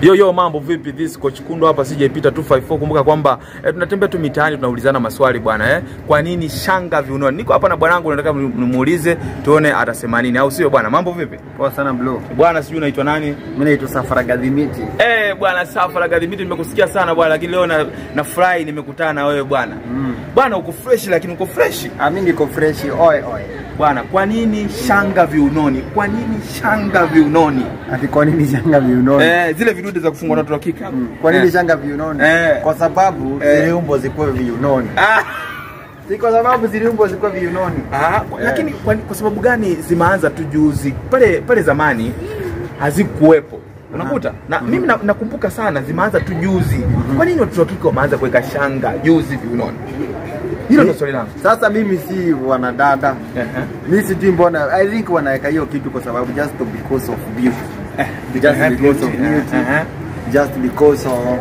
Yo yo, mambo vipi? This coach Kundo hapa sijaipita 254. Kumbuka kwamba eh, tunatembea tu mitaani tunaulizana maswali bwana eh. Kwa nini shanga viunoni? Niko hapa na bwanangu nataka nimuulize tuone atasema nini au sio bwana? Mambo vipi? Poa sana bro. Bwana sijui unaitwa nani? Mimi naitwa Safara Gadhimiti. Eh, bwana Safara Gadhimiti nimekusikia sana bwana lakini leo na nafurahi nimekutana na wewe bwana. Mm. Bwana uko fresh lakini uko fresh. Ah, mimi niko fresh oi oi. Bwana, kwa nini shanga viunoni? Kwa nini shanga viunoni? Ati kwa nini shanga viunoni? Eh, zile vidude za kufungwa na watoto wa kike. Mm. Kwa nini Eh. shanga viunoni? Eh. Kwa sababu Eh. ziliumbwa zikuwe viunoni. Ah. Si kwa sababu ziliumbwa zikuwe viunoni. Ah, kwa- lakini kwa, kwa sababu gani zimeanza tu juzi? Pale pale zamani hazikuwepo. Unakuta? Na mimi na- nakumbuka sana zimeanza tu juzi. Kwa nini watoto wa kike wameanza kuweka shanga juzi viunoni? Hilo ndio swali langu. Sasa mimi si wanadada. Ehe. Mimi sijui mbona I think wanaweka hiyo kitu kwa sababu just because of beauty. Just Ehe, because of beauty. beauty. Ehe. Just because of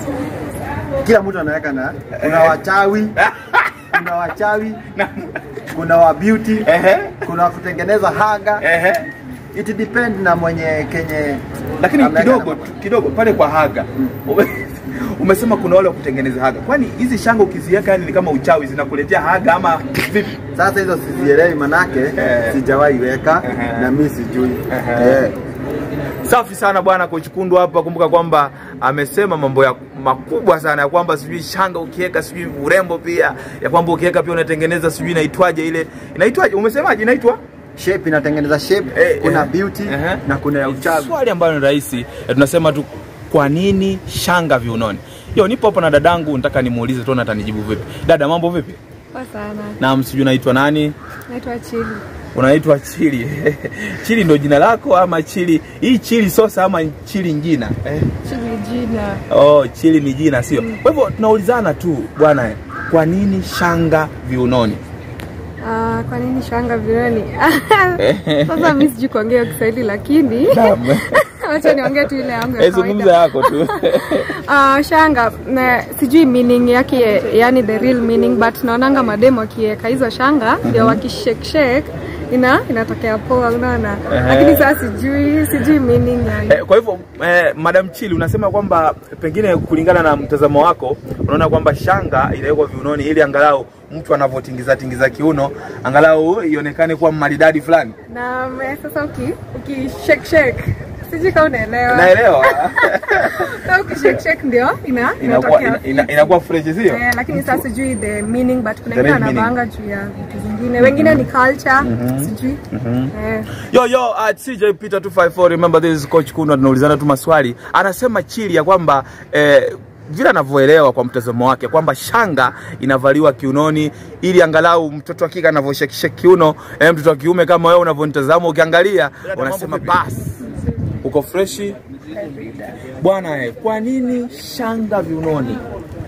kila mtu anaweka na kuna wachawi, kuna wachawi, kuna wa beauty, Ehe. kuna wa kutengeneza haga. Ehe. It depend na mwenye kenye Lakini ameweka kidogo na- tu- kidogo pale kwa haga. Ume- Umesema kuna wale wa kutengeneza haga. Kwani hizi shanga ukiziweka yani ni kama uchawi zinakuletea haga ama vipi? Sasa hizo sizielewi manake Eh. sijawahi weka Ehe. na mimi sijui. Ehe. Eh. Safi sana bwana Coach Kundu hapa. Kumbuka kwamba amesema mambo ya makubwa sana ya kwamba sijui shanga ukiweka sijui urembo pia ya kwamba ukiweka pia unatengeneza sijui inaitwaje ile inaitwaje? Umesemaje inaitwa? Shape inatengeneza shape, Eh, kuna eh. beauty Ehe. na kuna ya uchawi. Swali ambalo ni rahisi eh, tunasema tu kwa nini shanga viunoni? Yo, nipo hapa na dadangu, nataka nimuulize tuone atanijibu vipi. Dada, mambo vipi? Poa sana. Naam, sijui unaitwa nani? Naitwa Chili. Unaitwa Chili. Chili ndo jina lako ama Chili? Hii Chili sosa ama Chili njina? Eh. Chili jina. Oh, chili ni jina sio? Kwa hivyo tunaulizana tu bwana, eh, kwa nini shanga viunoni? Ah, kwa nini shanga vioni? Sasa mimi sijui kuongea Kiswahili lakini wacha niongee tu ile yangu ya Eh, zungumza kawaida. yako tu. Ah, shanga na sijui meaning yake yani the real meaning but naonanga mademo akiweka hizo shanga ndio wakishake shake ina inatokea poa unaona Ehe. lakini sasa sijui sijui meaning yani Eh, kwa hivyo eh, Madam Chili unasema kwamba pengine kulingana na mtazamo wako unaona kwamba shanga inawekwa viunoni ili angalau mtu anavyotingiza tingiza kiuno angalau ionekane kuwa maridadi fulani. na me- sasa uki uki shake shake sijui kama unaelewa Naelewa. na uki shake shake ndio ina inakuwa inatokea ina, ina, inakuwa fresh sio? Eh, lakini sasa sijui the meaning but kuna The wengine real meaning. wanavanga juu ya vitu zingine wengine ni culture sijui eh. Yo yo at CJ Peter 254 remember this is coach Kuno tunaulizana tu maswali. Anasema Chili ya kwamba eh, vile anavyoelewa kwa mtazamo wake kwamba shanga inavaliwa kiunoni ili angalau mtoto wa kike anavyoshekisha kiuno eh, mtoto wa kiume kama wewe unavyonitazama ukiangalia unasema basi uko freshi bwana eh, kwa nini shanga viunoni?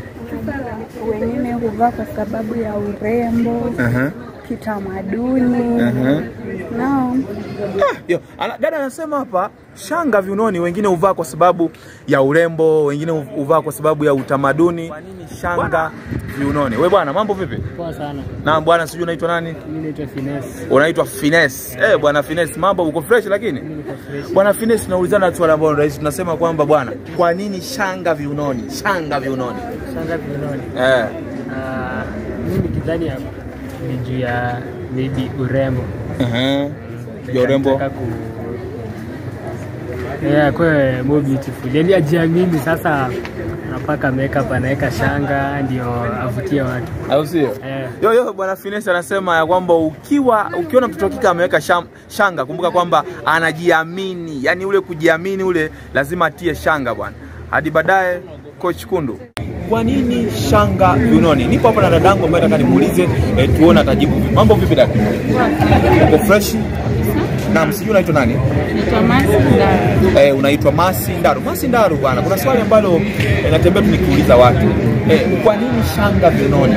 wengine huvaa kwa sababu ya urembo uh kitamaduni -huh. no. Yo, ana, dada anasema hapa shanga viunoni, wengine huvaa kwa sababu ya urembo, wengine hu- huvaa kwa sababu ya utamaduni. Kwa nini shanga viunoni? We bwana, mambo vipi? Poa sana. Na bwana, sijui unaitwa nani? Mimi naitwa Finesse. Unaitwa Finesse. Eh, bwana Finesse, mambo uko fresh lakini? Niko fresh. Bwana Finesse, naulizana swali ambalo ni rahisi. Tunasema kwamba bwana, kwa nini shanga viunoni? Shanga viunoni. Shanga viunoni. Eh. Ah, mimi nikidhani ya- ni juu ya maybe urembo. Uh-huh. Ya urembo. Nataka ku Yeah, kwe more beautiful. Yaani ajiamini sasa anapaka makeup anaweka shanga ndio avutie watu. Au sio? Eh. Yo yo bwana Finesse anasema ya kwamba ukiwa ukiona mtoto wa kike ameweka sham- shanga, kumbuka kwamba anajiamini, yaani ule kujiamini ule lazima atie shanga bwana. Hadi baadaye coach Kundu. Kwa nini shanga viunoni? Nipo hapa na dadangu ambaye nataka nimuulize eh, tuone atajibu vipi. Mambo vipi dada? Uko fresh? Naam, sijui unaitwa nani? Eh, unaitwa Masi Ndaru. Masi Ndaru bwana, kuna swali ambalo eh, natembea tu nikiuliza watu. Eh, kwa nini shanga viunoni?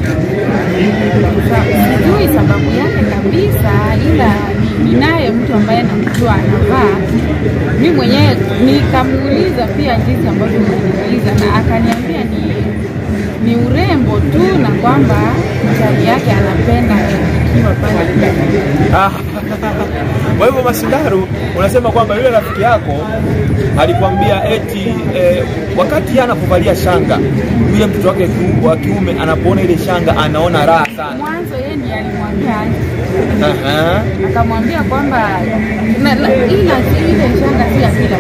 sijui sababu yake kabisa, ila ni- ninaye mtu ambaye namjua anavaa. Mi mwenyewe nikamuuliza pia jinsi ambavyo umeniuliza, na akaniambia ni ni urembo tu na kwamba mchali yake anapenda ikiwa pale Ah, Kwa hivyo Masindaru, unasema kwamba yule rafiki yako alikwambia eti eh, wakati yeye anapovalia shanga, yule mtoto wake kiu- wa kiume anapoona ile shanga anaona raha sana. mwanzo yeye ndiye alimwambia aje. Aha. akamwambia kwamba na- na- ila ile shanga si ya kila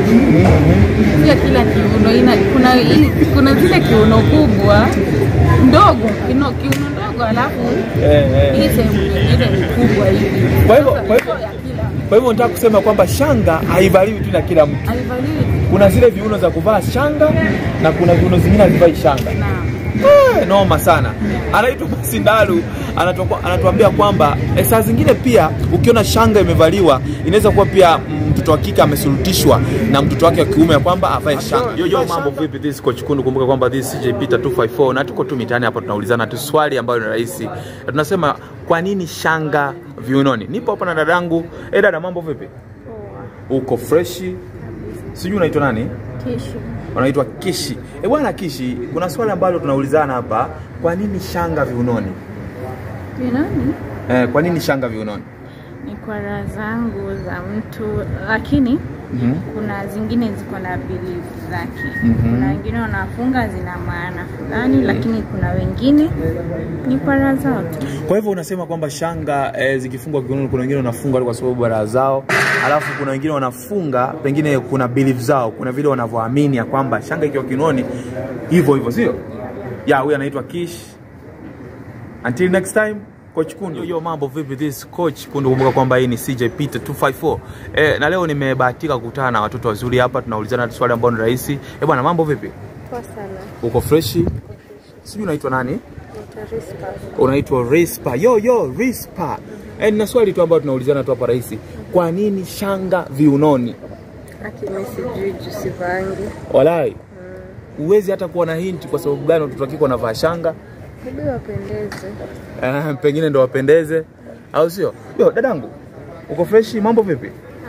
si ya kila kiuno ina, kuna, i- kuna zile kiuno kubwa ndogo kino, kiuno ndogo alafu Eh, eh. hii sehemu nyingine ni kubwa hivi Kwa hivyo- Sasa kwa hivyo- sio ya kila Kwa hivyo nataka kusema kwamba shanga haivaliwi tu na kila mtu. haivaliwi Kuna zile viuno za kuvaa shanga na kuna viuno zingine havivai shanga. na Eh, noma sana. Anaitwa Masindalu anatoka- anatuambia kwamba eh, saa zingine pia ukiona shanga imevaliwa inaweza kuwa pia mm, mtoto wa kike amesulutishwa na mtoto wake wa kiume ya kwamba avae shanga. Yo, yo, mambo vipi? This is Coach Kundu. Kumbuka kwamba this is CJ Peter 254 na tuko tu mitaani hapa tunaulizana tu swali ambayo ni rahisi. Na tunasema kwa nini shanga viunoni? Nipo hapa na dadangu. Eh, dada mambo vipi? Uko freshi? Sijui unaitwa nani? Tishu. wanaitwa Kishi. E bwana Kishi, kuna swali ambalo tunaulizana hapa, kwa nini shanga viunoni? Vinoni Eh, kwa nini shanga viunoni? ni kwa raha zangu za mtu, lakini Mhm. kuna zingine ziko na belief zake. Mhm. Kuna wengine wanafunga zina maana fulani, lakini kuna wengine ni kwa raha zao tu. Kwa hivyo unasema kwamba shanga eh, zikifungwa kiunoni, kuna wengine wanafunga tu kwa sababu ya raha zao, alafu kuna wengine wanafunga pengine kuna belief zao, kuna vile wanavyoamini ya kwamba shanga ikiwa kiunoni hivyo hivyo, sio? Ya, huyu anaitwa Kish. Until next time, Coach Kundu. Yo, yo, mambo vipi? This is Coach Kundu. Kumbuka kwamba hii ni CJ Peter 254. Eh, na leo nimebahatika kukutana na watoto wazuri hapa, tunaulizana swali ambalo ni rahisi. Eh, bwana mambo vipi? Poa sana. Uko freshi? Sijui unaitwa nani? Nitarispa. unaitwa Rispa. Yo yo Rispa. Eh, nina swali tu ambayo tunaulizana tu hapa rahisi. Kwa nini shanga viunoni? Lakini sijui juu sivangi. Walai. Uwezi hata kuwa na hinti kwa sababu gani watoto wa kike wanavaa shanga? Hebu wapendeze. Eh, pengine ndo wapendeze au sio? Yo dadangu. Uko freshi? Mambo vipi?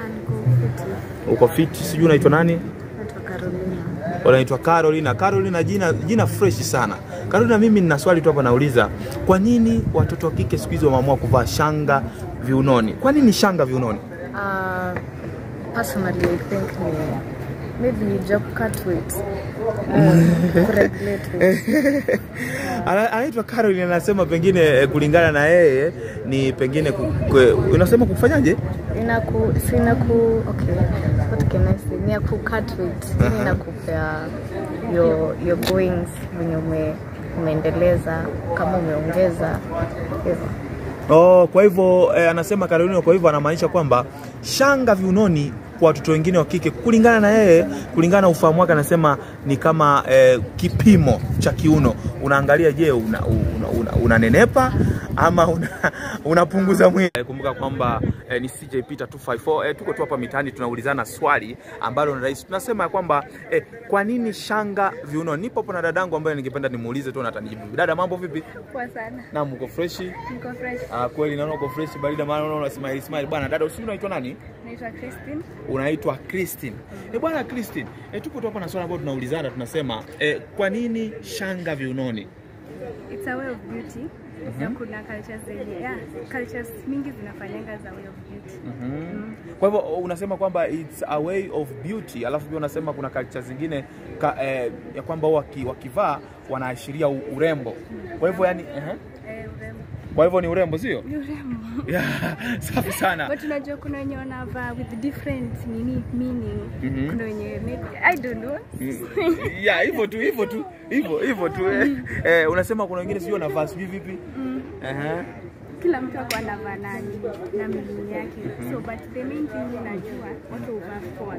Uko fiti? Sijui unaitwa nani? Naitwa Carolina. Unaitwa Carolina. Carolina jina jina fresh sana. Carolina, mimi nina swali tu hapa nauliza. Kwa nini watoto wa kike siku hizi wameamua kuvaa shanga viunoni? Kwa nini shanga viunoni? Uh, personally, I think ni maybe ni job cut weight. Uh, kuregulate weight. Ana- anaitwa Caroline anasema pengine eh, kulingana na yeye ni pengine ku, ku, unasema kufanyaje? Inaku, si inaku, okay, what can I say? Ni ya ku cut weight. Yani inakupea your, your goings venye ume, umeendeleza kama umeongeza hivyo. Oh, kwa hivyo eh, anasema Caroline, kwa hivyo anamaanisha kwamba shanga viunoni kwa watoto wengine wa kike kulingana na yeye, kulingana na ufahamu wake, anasema ni kama eh, kipimo cha kiuno. Unaangalia, je, unanenepa una, una, unanenepa ama una, unapunguza mwili. Eh, kumbuka kwamba eh, ni CJ Peter 254 eh, tuko tu hapa mitaani tunaulizana swali ambalo ni rahisi. Tunasema ya kwamba eh, kwa nini shanga viunoni? Nipo hapo na dadangu ambaye ningependa nimuulize tu na atanijibu. Dada, mambo vipi? Poa sana. Naam, uko freshi? Niko fresh. Ah, kweli naona uko fresh barida, maana naona una smile smile. Bwana dada, usi unaitwa nani? Naitwa Christine. Unaitwa Christine. Eh bwana Christine, eh, tupo tu hapa na swali ambalo tunaulizana, tunasema eh, kwa nini shanga viunoni? It's a way of beauty. Na kuna cultures zenye yeah, cultures mingi zinafanyanga za way of beauty. Kwa hivyo unasema kwamba it's a way of beauty, alafu pia unasema kuna culture zingine ka, eh, ya kwamba waki, wakivaa wanaashiria u- urembo. Kwa hivyo yani, uh Eh, urembo. kwa hivyo ni urembo sio? Ni urembo. Yeah, safi sana. But unajua kuna wenye wanavaa with different nini meaning. Mhm. Kuna wenye maybe I don't know. ya hivyo tu hivyo tu hivyo hivyo tu eh. Eh, unasema kuna wengine sijui wanavaa sijui vipi Ehe. Kila mtu ako anavaa na na meaning yake. So but the main thing ninajua watu huvaa for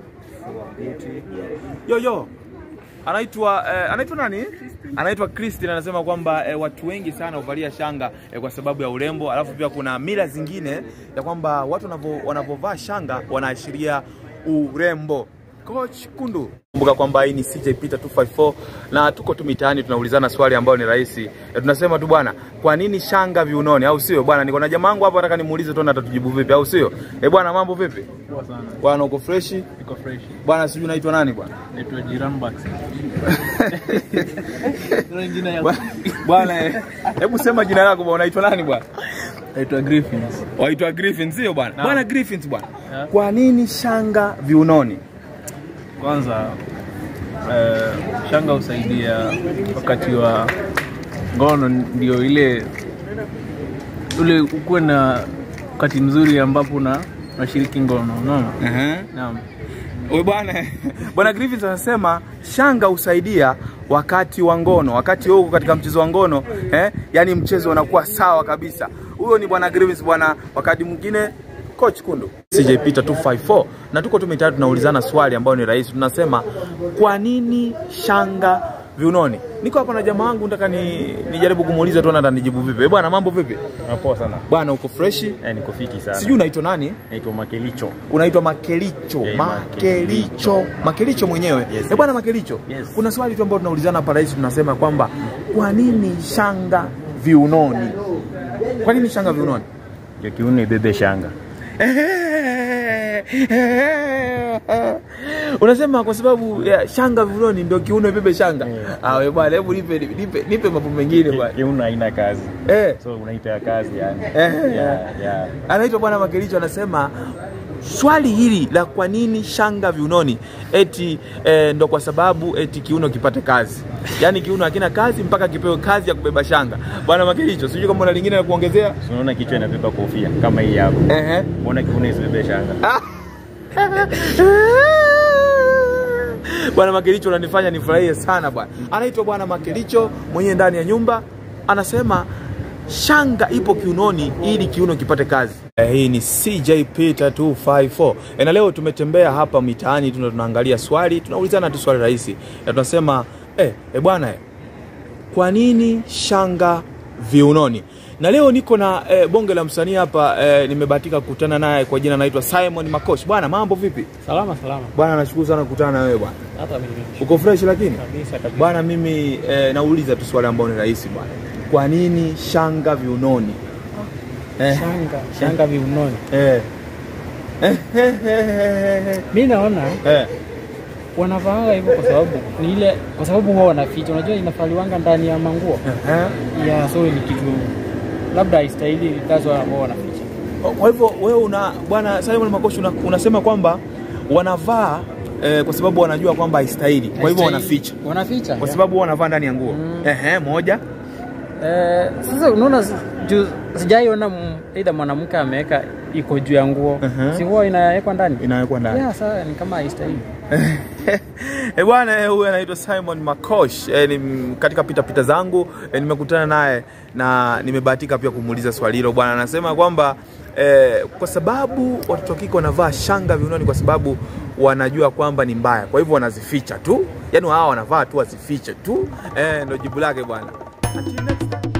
beauty. yo yo anaitwa eh, anaitwa nani anaitwa Christine anasema kwamba eh, watu wengi sana huvalia shanga eh, kwa sababu ya urembo alafu pia kuna mila zingine ya kwamba watu wanavyo- wanavyovaa shanga wanaashiria urembo Coach Kundu. Kumbuka kwamba hii ni CJ Peter 254 na tuko tu mitaani tunaulizana swali ambalo ni rahisi. E, tunasema tu bwana, kwa nini shanga viunoni au sio? Bwana, niko na jamaa wangu hapa nataka nimuulize tu atatujibu vipi au sio? Eh, bwana mambo vipi? Poa sana. Bwana uko fresh? Niko fresh. Bwana sijui unaitwa nani bwana? Naitwa Jiram Bax. Ndio jina ya Bwana- Bwana, eh, hebu sema jina lako bwana, unaitwa nani bwana? naitwa Griffins. Waitwa Griffin sio bwana? Naam. Bwana Griffin bwana. Yeah. Kwa nini shanga viunoni? Kwanza eh, shanga husaidia wakati wa ngono, ndio ile ule ukuwe na wakati mzuri ambapo una unashiriki ngono, unaona? Ehe. Naam. Wewe bwana bwana Griffiths anasema shanga husaidia wakati wa ngono, wakati wewe uko katika mchezo wa ngono eh, yani mchezo unakuwa sawa kabisa. Huyo ni bwana Griffiths bwana. Wakati mwingine coach Kundu CJ Peter 254 na tuko tu mitaani tunaulizana swali ambayo ni rahisi, tunasema kwa nini shanga viunoni? Niko hapa na jamaa wangu, nataka ni nijaribu kumuuliza tu na nijibu vipi. Eh, bwana mambo vipi? Poa sana. Bwana uko fresh? Eh, niko fiti sana. Sijui unaitwa nani? Naitwa Makelicho. unaitwa Makelicho. Yeah, Makelicho. Makelicho mwenyewe. Yes. Eh, bwana Makelicho. Yes. Kuna swali tu ambalo tunaulizana hapa rais, tunasema kwamba kwa nini shanga viunoni? Kwa nini shanga viunoni? Ndio kiuno ibebe shanga. Unasema kwa sababu ya shanga viunoni ndio kiuno ibebe shanga. Ah, wewe bwana, hebu nipe nipe nipe mambo mengine bwana. Kiuno haina kazi. Eh. So unaita ya kazi yani. Eh. Yeah, yeah. anaitwa bwana Makelicho anasema swali hili la kwa nini shanga viunoni eti eh, ndo kwa sababu eti kiuno kipate kazi yaani kiuno hakina kazi mpaka kipewe kazi ya kubeba shanga bwana Makelicho sijui kama una lingine la kuongezea So unaona kichwa inabeba kofia kama hii hapo. Ehe. Mbona kiuno isibebe shanga? bwana Makelicho unanifanya nifurahie sana bwana anaitwa bwana Makelicho mwenyewe ndani ya nyumba anasema shanga ipo kiunoni ili kiuno kipate kazi eh, hii ni CJ Peter 254 eh, na leo tumetembea hapa mitaani tuna tunaangalia swali tunaulizana tu swali rahisi na tunasema eh, eh bwana eh, kwa nini shanga viunoni na leo niko na eh, bonge la msanii hapa eh, nimebahatika kukutana naye kwa jina naitwa Simon Makosh bwana mambo vipi Salama salama. bwana nashukuru sana kukutana na wewe bwana Hata mimi uko fresh lakini kabisa kabisa. bwana mimi eh, nauliza tu swali ambalo ni rahisi bwana kwa nini shanga viunoni eh, Shanga, shanga viunoni. eh. Mimi naona eh. wanavaanga hivyo kwa sababu ni ile kwa sababu huwa wanaficha. Unajua inafaliwanga ndani ya manguo. eh. Ya so ni kitu labda haistahili that's why ambao wanaficha. kwa hivyo wewe una bwana Simon Makosh una, unasema kwamba wanavaa eh, kwa sababu wanajua kwamba haistahili kwa hivyo wanaficha Wanaficha. kwa sababu wanavaa ndani ya nguo Mm. Ehe, moja Eh, sasa unaona si- juu sijaiona m- either mwanamke ameweka iko juu ya nguo. Mhm. Si huwa inawekwa ndani? inawekwa ndani Yeah, sasa ni kama haistahili. Eh bwana, eh, huyu anaitwa Simon Makosh. Eh, ni m- katika pita pita zangu eh, nimekutana naye na nimebahatika pia kumuuliza swali hilo. Bwana anasema kwamba eh, kwa sababu watoto wa kike wanavaa shanga viunoni kwa sababu wanajua kwamba ni mbaya, kwa hivyo wanazificha tu, yaani wao wanavaa tu wazifiche tu. Eh, ndio jibu lake bwana. Until next time.